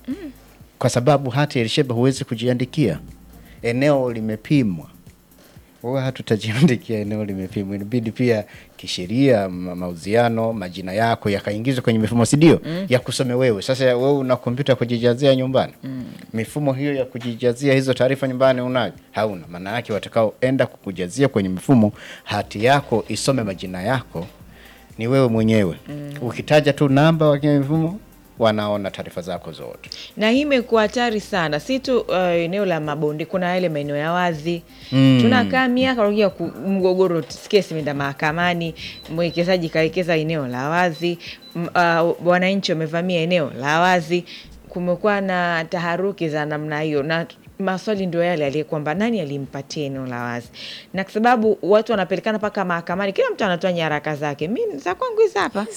Kwa sababu hati ilisheba huwezi kujiandikia, eneo limepimwa, huwa hatutajiandikia eneo limepimwa, inabidi pia kisheria ma- mauziano majina yako yakaingizwa kwenye mifumo, si ndio? ya kusome wewe. Sasa wewe una kompyuta ya kujijazia nyumbani, mifumo hiyo ya kujijazia hizo taarifa nyumbani unayo? Hauna. Maana yake watakaoenda kukujazia kwenye mifumo, hati yako isome majina yako ni wewe mwenyewe. Ukitaja tu namba wa kwenye mifumo, wanaona taarifa zako zote. na hii imekuwa hatari sana, si tu uh, eneo la mabonde, kuna yale maeneo ya wazi mm. tunakaa miaka unakuja ku- mgogoro, kesi imeenda mahakamani, mwekezaji kawekeza eneo la wazi, m- uh, wananchi wamevamia eneo la wazi, kumekuwa na taharuki za namna hiyo na maswali ndio yale aliye kwamba nani alimpatia eneo la wazi, na kwa sababu watu wanapelekana mpaka mahakamani, kila mtu anatoa nyaraka zake. Mi za kwangu hizi hapa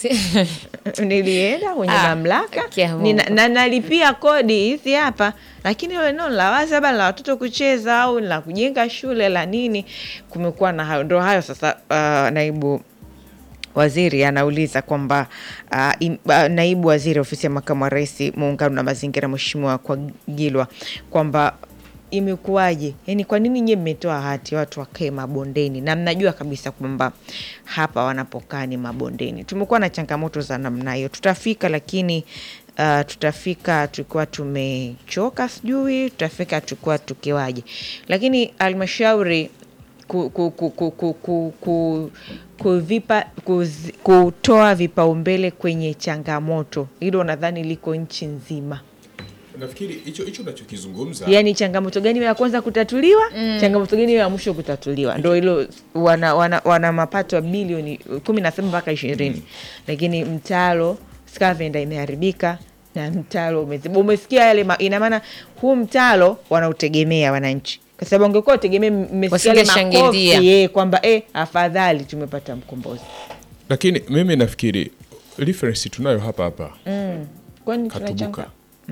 nilienda kwenye Ah, mamlaka kia Mungu. nina, na nalipia kodi hizi hapa, lakini ile eneo la wazi labda la watoto kucheza au la kujenga shule la nini, kumekuwa na hayo. Ndo hayo sasa. Uh, naibu waziri anauliza kwamba uh, im, uh, naibu waziri ofisi ya makamu wa rais muungano na mazingira, Mheshimiwa Kwagilwa kwamba imekuwaje, yani kwa nini nyie mmetoa hati watu wakae mabondeni na mnajua kabisa kwamba hapa wanapokaa ni mabondeni? Tumekuwa na changamoto za namna hiyo, tutafika lakini uh, tutafika tukiwa tumechoka, sijui tutafika tukiwa tukiwaje, lakini halmashauri ku, ku, ku, ku, ku, ku, ku, kuvipa, kuzi, kutoa vipaumbele kwenye changamoto hilo, nadhani liko nchi nzima. Nafikiri hicho hicho unachokizungumza Yaani changamoto gani ya kwanza kutatuliwa, changamoto gani ya mwisho kutatuliwa, ndo hilo. Wana, wana, wana mapato ya bilioni kumi na saba mpaka ishirini lakini mtalo Scavenda imeharibika na mtalo umeziba. Umesikia yale ma, ina maana huu mtalo wanautegemea wananchi, kwa sababu ungekuwa utegemea, mmesikia yale Wasingeshangilia. makofi eh, kwamba eh, afadhali tumepata mkombozi. lakini mimi nafikiri reference tunayo hapa hapa Kwani Katubuka. tunachanga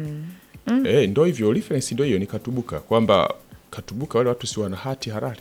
Eh, ndo hivyo reference ndo hiyo ni Katubuka kwamba Katubuka wale watu si wana hati halali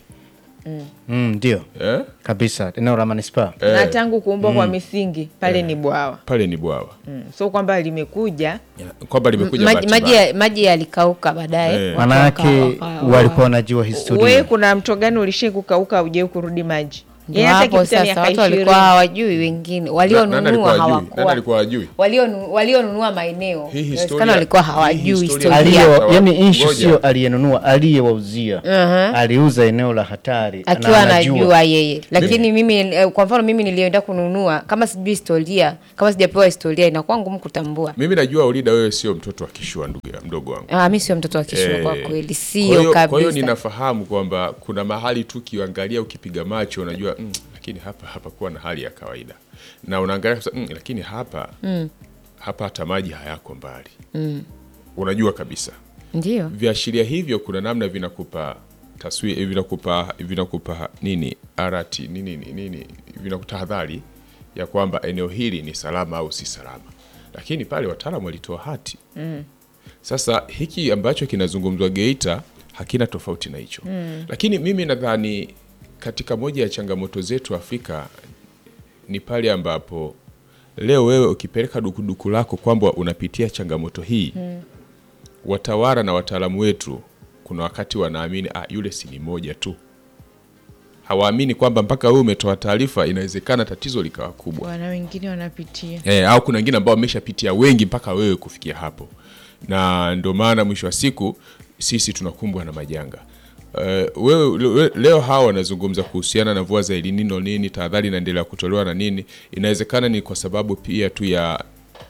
Mm, ndio eh? kabisa, eneo la manispaa. na tangu kuumbwa kwa misingi pale ni bwawa pale ni bwawa mm. so kwamba limekuja kwamba limekuja maji, bahati maji, mbaya. ya- maji yalikauka baadaye Eh. watu Manake waka- waka- walikuwa wanajua we historia. kuna mto gani ulishai kukauka ujeu kurudi maji Ndio Yaani hata hapo ikipita sasa miaka watu walikuwa ishirini. hawajui, wengine Na- nani walionunua alikuwa hajui? Nani hawakuwa alikuwa hajui? walionu- walionunua maeneo Hii historia- inawezekana walikuwa hii hawajui historia- historia Aliyo- Aliyo, yani issue Ngoja. sio aliyenunua, aliyewauzia. Aliuza eneo la hatari na akiwa anajua. anajua yeye lakini mimi eh, kwa mfano mimi nilienda kununua kama sijui historia kama sijapewa historia inakuwa ngumu kutambua mimi najua ulida wewe sio mtoto wa kishua ndugu ya mdogo wangu ah, mi sio mtoto wa kishua kwa Eh, kweli kwa sio hiyo- kwa hiyo kabisa ninafahamu kwamba kuna mahali tu ukiangalia ukipiga macho unajua mm, lakini hapa hapa kuwa na hali ya kawaida na unaangalia kabisa, mm, lakini hapa hapa hata maji hayako mbali unajua kabisa ndio viashiria hivyo kuna namna vinakupa taswira vinakupa vinakupa nini arati nini nini, nini vinakutahadhari ya kwamba eneo hili ni salama au si salama lakini pale wataalamu walitoa hati sasa hiki ambacho kinazungumzwa Geita hakina tofauti na hicho lakini mimi nadhani katika moja ya changamoto zetu Afrika ni pale ambapo leo wewe ukipeleka dukuduku lako kwamba unapitia changamoto hii watawala na wataalamu wetu kuna wakati wanaamini ah, yule si ni moja tu hawaamini kwamba mpaka wewe umetoa taarifa inawezekana tatizo likawa kubwa wana wengine wanapitia e, au kuna wengine ambao wameshapitia wengi mpaka wewe kufikia hapo na ndio maana mwisho wa siku sisi tunakumbwa na majanga Uh, wewe le- leo hawa wanazungumza kuhusiana na mvua za El Nino nini, tahadhari inaendelea kutolewa na nini. Inawezekana ni kwa sababu pia tu ya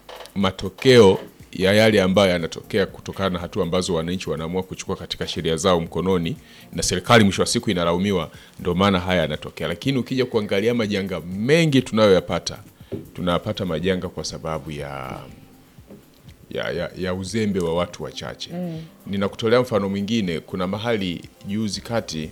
matokeo ya yale ambayo yanatokea kutokana na hatua ambazo wananchi wanaamua kuchukua katika sheria zao mkononi, na serikali mwisho wa siku inalaumiwa, ndio maana haya yanatokea. Lakini ukija kuangalia majanga mengi tunayoyapata, tunayapata majanga kwa sababu ya ya, ya, ya uzembe wa watu wachache. Ninakutolea mfano mwingine. Kuna mahali juzi kati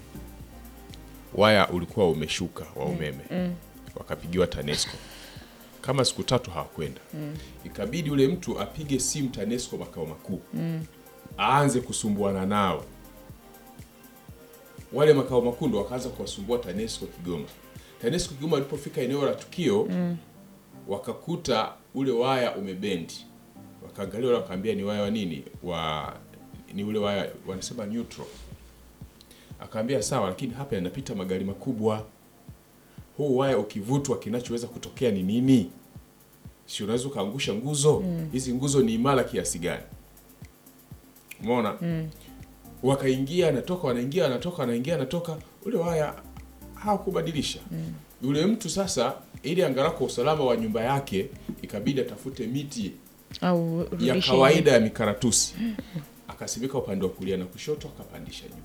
waya ulikuwa umeshuka wa umeme wakapigiwa TANESCO kama siku tatu hawakwenda ikabidi ule mtu apige simu TANESCO makao makuu aanze kusumbuana nao. Wale makao makuu ndo wakaanza kuwasumbua TANESCO Kigoma. TANESCO Kigoma walipofika eneo la tukio wakakuta ule waya umebendi, wakaangalia ule, wakaambia ni waya wa nini, wa ni ule waya wanasema neutral. akaambia sawa lakini hapa yanapita magari makubwa huu waya ukivutwa kinachoweza kutokea ni nini si unaweza ukaangusha nguzo hizi nguzo ni imara kiasi gani umeona wakaingia anatoka wanaingia anatoka wanaingia anatoka ule waya hawakubadilisha yule mtu sasa ili angalau kwa usalama wa nyumba yake ikabidi atafute miti au ya rudishe kawaida ya mikaratusi akasimika upande wa kulia na kushoto akapandisha juu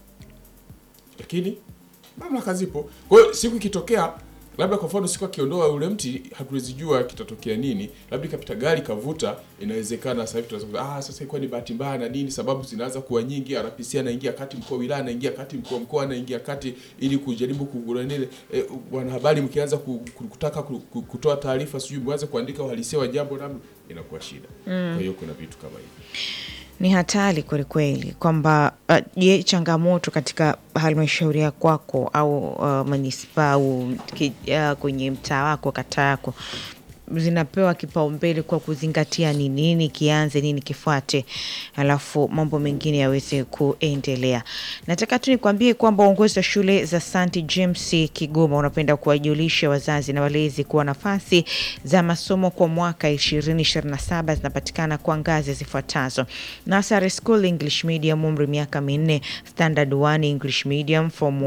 lakini mamlaka zipo kwa hiyo siku ikitokea labda kwa mfano siku akiondoa ule mti hatuwezi jua kitatokea nini labda ikapita gari kavuta inawezekana sasa hivi tunaweza kusema, ah sasa ilikuwa ni bahati mbaya na nini sababu zinaanza kuwa nyingi RPC anaingia kati mkuu wa wilaya anaingia kati mkuu wa mkoa anaingia kati ili kujaribu kuguranile eh, wanahabari mkianza ku- ku- kutaka ku- ku- kutoa taarifa sijui mwanze kuandika uhalisia wa jambo namna inakuwa shida kwa hiyo kuna vitu kama hivi ni hatari kwelikweli kwamba uh, je changamoto katika halmashauri ya kwako au uh, manispaa au ki- uh, kwenye mtaa wako kata yako zinapewa kipaumbele kwa kuzingatia ni nini kianze nini kifuate alafu mambo mengine yaweze kuendelea nataka tu nikwambie kwamba uongozi wa shule za st james kigoma unapenda kuwajulisha wazazi na walezi kuwa nafasi za masomo kwa mwaka 2027 zinapatikana kwa ngazi zifuatazo Nursery School English Medium umri miaka minne, Standard 1 English Medium, Form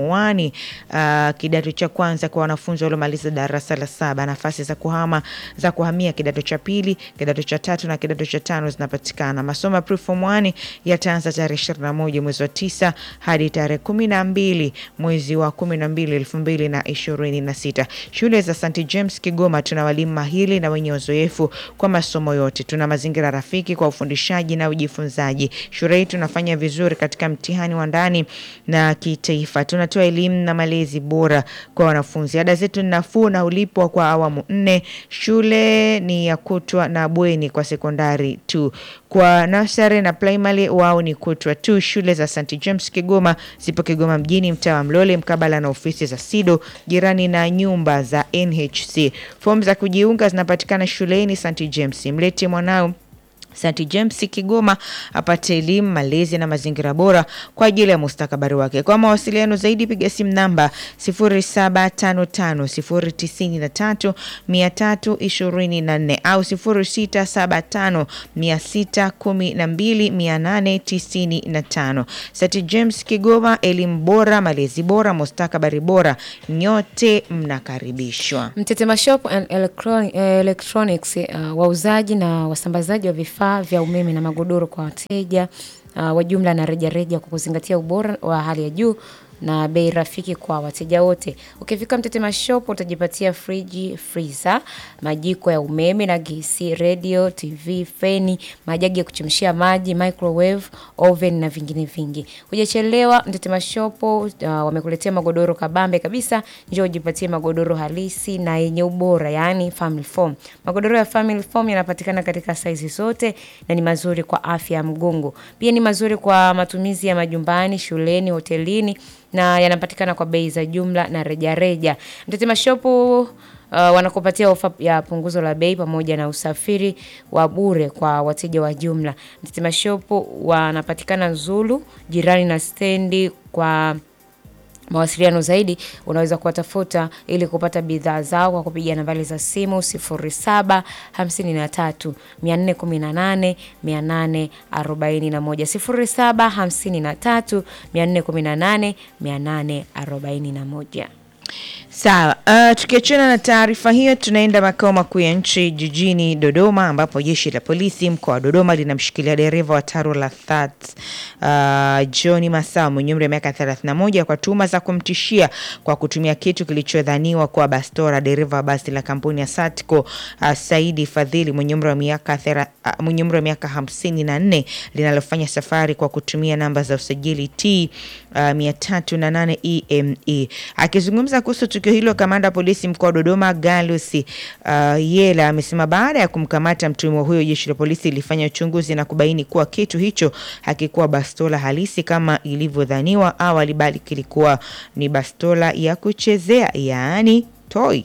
1 uh, kidato cha kwanza kwa wanafunzi waliomaliza darasa la saba. Nafasi za kuhama za kuhamia kidato cha pili, kidato cha tatu na kidato cha tano zinapatikana. Masomo ya Pre-Form 1 yataanza tarehe 21 mwezi wa tisa hadi tarehe 12 mwezi wa 12 2026. Shule za St James Kigoma tuna walimu mahiri na wenye uzoefu kwa masomo yote. Tuna mazingira rafiki kwa ufundishaji na ujifunzaji. Shule hii tunafanya vizuri katika mtihani wa ndani na kitaifa. Tunatoa elimu na malezi bora kwa wanafunzi. Ada zetu ni nafuu na ulipwa kwa awamu nne. Shule ni ya kutwa na bweni kwa sekondari tu. Kwa nursery na primary wao ni kutwa tu. Shule za St James Kigoma zipo Kigoma mjini, mtaa wa Mlole, mkabala na ofisi za SIDO, jirani na nyumba za NHC. Fomu za kujiunga zinapatikana shuleni St James. Mlete mwanao St James Kigoma apate elimu, malezi na mazingira bora kwa ajili ya mustakabali wake. Kwa mawasiliano zaidi piga simu namba 0755093324 au 0675612895. St James Kigoma, elimu bora, malezi bora, mustakabali bora, nyote mnakaribishwa. Mtetema Shop and Electron- eh, Electronics uh, wauzaji na wasambazaji wa vifaa vya umeme na magodoro kwa wateja uh, wa jumla na rejareja kwa kuzingatia ubora wa hali ya juu na bei rafiki kwa wateja wote. Ukifika Mtetema Shop utajipatia friji, freezer, majiko ya umeme na gesi, radio, TV, feni, majagi ya kuchemshia maji, microwave, oven na vingine vingi. Hujachelewa, Mtetema Shop uh, wamekuletea magodoro kabambe kabisa. Njoo ujipatie magodoro halisi na yenye ubora, yaani family foam. Magodoro ya family foam yanapatikana katika saizi zote na ni mazuri kwa afya ya mgongo. Pia ni mazuri kwa matumizi ya majumbani, shuleni, hotelini na yanapatikana kwa bei za jumla na rejareja. Mtetema Shop uh, wanakupatia ofa ya punguzo la bei pamoja na usafiri wa bure kwa wateja wa jumla. Mtetema Shop wanapatikana Zulu, jirani na stendi kwa mawasiliano zaidi unaweza kuwatafuta ili kupata bidhaa zao kwa kupiga nambari za simu 0753 418 841 0753 418 841. Sawa, uh, tukiachana na taarifa hiyo, tunaenda makao makuu ya nchi jijini Dodoma, ambapo jeshi la polisi mkoa wa Dodoma linamshikilia dereva wa taro la That uh, John Masao mwenye umri wa miaka 31 kwa tuhuma za kumtishia kwa kutumia kitu kilichodhaniwa kuwa bastora dereva wa basi la kampuni ya Satco uh, Saidi Fadhili mwenye umri wa miaka thera- uh, mwenye umri wa miaka 54 linalofanya safari kwa kutumia namba za usajili T uh, 308 EME. Akizungumza kuhusu tukio hilo, kamanda wa polisi mkoa wa Dodoma Galus uh, Yela amesema baada ya kumkamata mtuhumiwa huyo, jeshi la polisi lilifanya uchunguzi na kubaini kuwa kitu hicho hakikuwa bastola halisi kama ilivyodhaniwa awali, bali kilikuwa ni bastola ya kuchezea, yaani toy.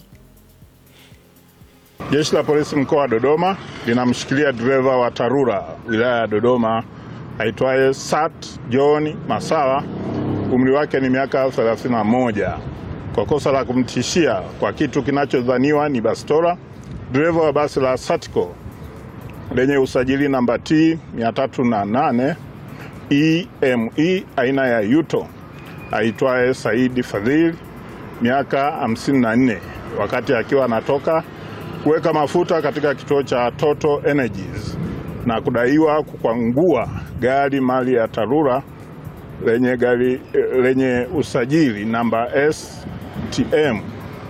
Jeshi la polisi mkoa wa Dodoma linamshikilia dereva wa TARURA wilaya ya Dodoma aitwaye Sat John Masawa umri wake ni miaka 31 kwa kosa la kumtishia kwa kitu kinachodhaniwa ni bastola dereva wa basi la Satco lenye usajili namba T 308 EME aina ya Yuto aitwaye Saidi Fadhili miaka 54 wakati akiwa anatoka kuweka mafuta katika kituo cha Total Energies na kudaiwa kukwangua gari mali ya Tarura lenye, gari, lenye usajili namba STM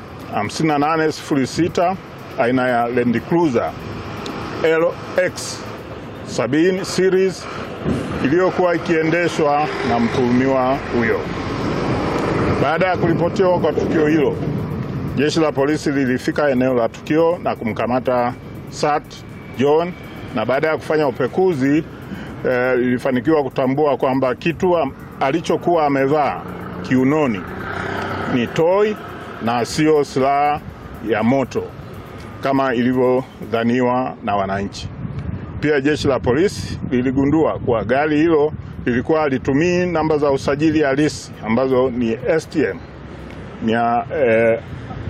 5806 aina ya Land Cruiser LX 70 series iliyokuwa ikiendeshwa na mtuhumiwa huyo. Baada ya kuripotiwa kwa tukio hilo, jeshi la polisi lilifika eneo la tukio na kumkamata Sat John, na baada ya kufanya upekuzi eh, lilifanikiwa kutambua kwamba kitu am- alichokuwa amevaa kiunoni ni toi na sio silaha ya moto kama ilivyodhaniwa na wananchi. Pia jeshi la polisi liligundua kuwa gari hilo lilikuwa halitumii namba za usajili halisi ambazo ni STM mia, eh,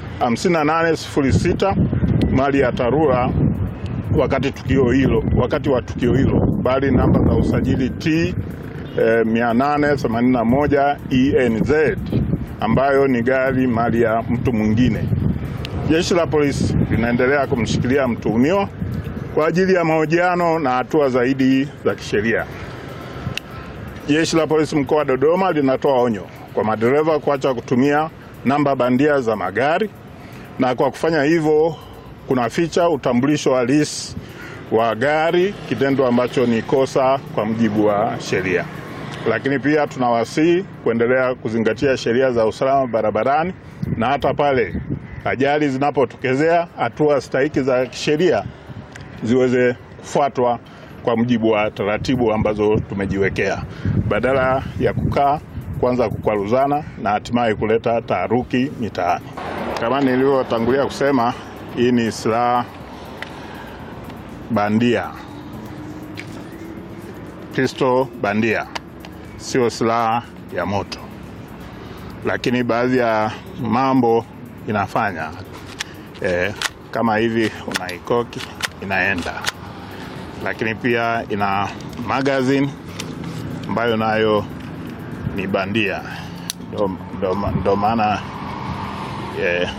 5806 mali ya Tarura wakati tukio hilo wakati wa tukio hilo, bali namba za usajili T eh, 881 ENZ ambayo ni gari mali ya mtu mwingine. Jeshi la polisi linaendelea kumshikilia mtuhumiwa kwa ajili ya mahojiano na hatua zaidi za kisheria. Jeshi la polisi mkoa wa Dodoma linatoa onyo kwa madereva kuacha kutumia namba bandia za magari, na kwa kufanya hivyo kunaficha utambulisho halisi wa gari, kitendo ambacho ni kosa kwa mujibu wa sheria. Lakini pia tunawasihi kuendelea kuzingatia sheria za usalama barabarani, na hata pale ajali zinapotokezea, hatua stahiki za kisheria ziweze kufuatwa kwa mujibu wa taratibu ambazo tumejiwekea, badala ya kukaa kwanza kukwaruzana na hatimaye kuleta taharuki mitaani. Kama nilivyotangulia kusema, hii ni silaha bandia, pisto bandia, sio silaha ya moto, lakini baadhi ya mambo inafanya eh, kama hivi unaikoki inaenda, lakini pia ina magazine ambayo nayo ni bandia, ndo- ndo- ndo maana eh,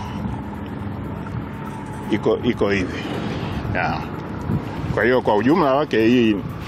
iko iko hivi yeah. Kwa hiyo kwa ujumla wake hii